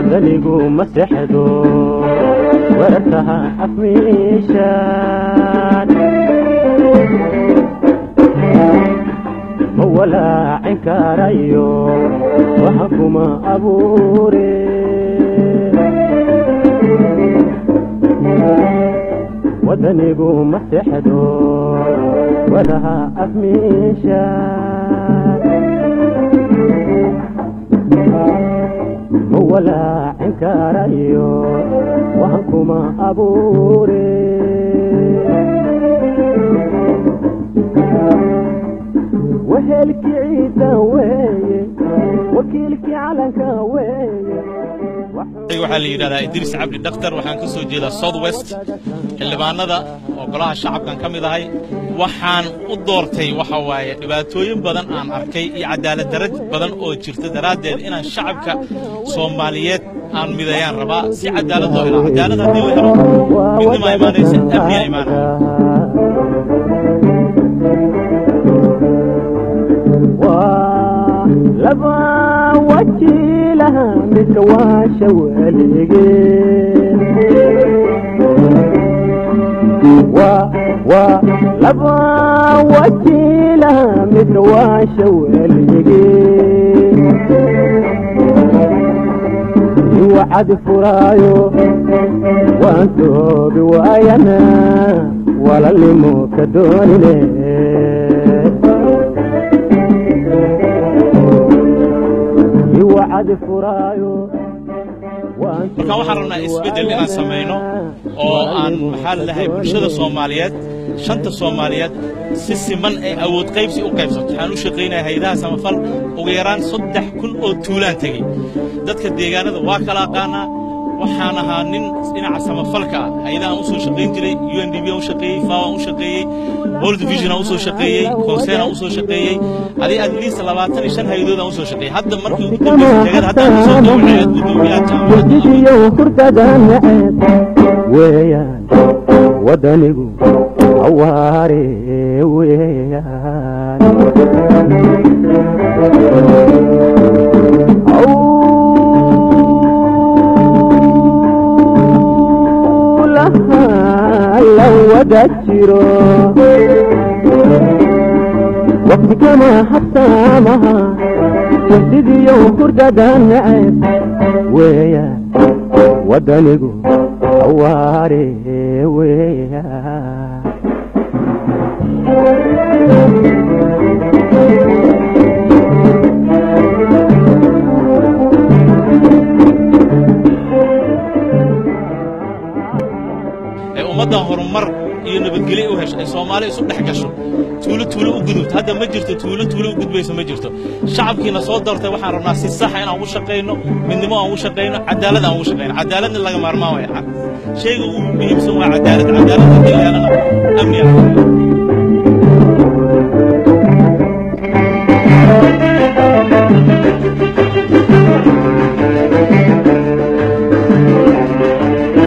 wadanigu ma sexdo warartaha afmiishaan ma walaacin karayo waxa kuma abuure wadanigu ma sexdo waraha afmiishaan ma walaacin karayo waxa kuma abuure wehelkii ciidda weeye wakiilkii calanka weeye waxaa la yidhahdaa idriis cabdi dhakhtar waxaan ka soo jeedaa south west xildhibaanada oo golaha shacabkan ka mid ahay waxaan u doortay waxa waaye dhibaatooyin badan aan arkay iyo cadaalad darad badan oo jirta daraaddeed inaan shacabka soomaaliyeed aan midayaan rabaa si cadaalad loo helo cadaalad haddii la helo midnima imaanaysa amniya imaanaya laba wajiilaha midka waasha weligeen waa laba wajiilaha midka waasha weligeen iwacadi furaayo waan toobi waayana walalnimo ka doonine markaan waxaan rabnaa isbeddel inaan samayno oo aan maxaa lalahay bulshada soomaaliyeed shanta soomaaliyeed si siman ay awood qaybsi u qaybsato waxaan u shaqaynaya haydaha samafal ugu yaraan saddex kun oo tuulaan tegey dadka deegaanada waa kala aqaanaa waxaan ahaa nin dhinaca samafalka ah hayadahaan u soo shaqayn jiray u n d b aan u shaqeeyey fawan u shaqeeyey world vision aan u soo shaqeeyey consern aan u soo shaqeeyey adii at least labaatan iyo shan hayadood aan u soo shaqeeyey hadda markii ugu dambeysay tegada haddaan ku soo dawceed gudoomiyaha jaamacadda hurdada naceeb weeyaan wadanigu awaare weeyaan la wada jiro waqti kama habsaamaha jasidiyo hurdada naceeb weeyaan wadanigu awaare weeyaan ummaddan horumar iyo nabadgelyo u hesho ay soomaali isu dhex gasho tuulo tuulo u gudubto hadda ma jirto tuulo tuulo u gudbayso ma jirto shacabkiina soo doortay waxaan rabnaa si saxa inaan ugu shaqayno midnimo aan ugu shaqayno cadaalad aan ugu shaqayno cadaaladna laga maarmaan waya shayga ugu muhiimsan waa cadaalad cadaalad haddii la helana amni ah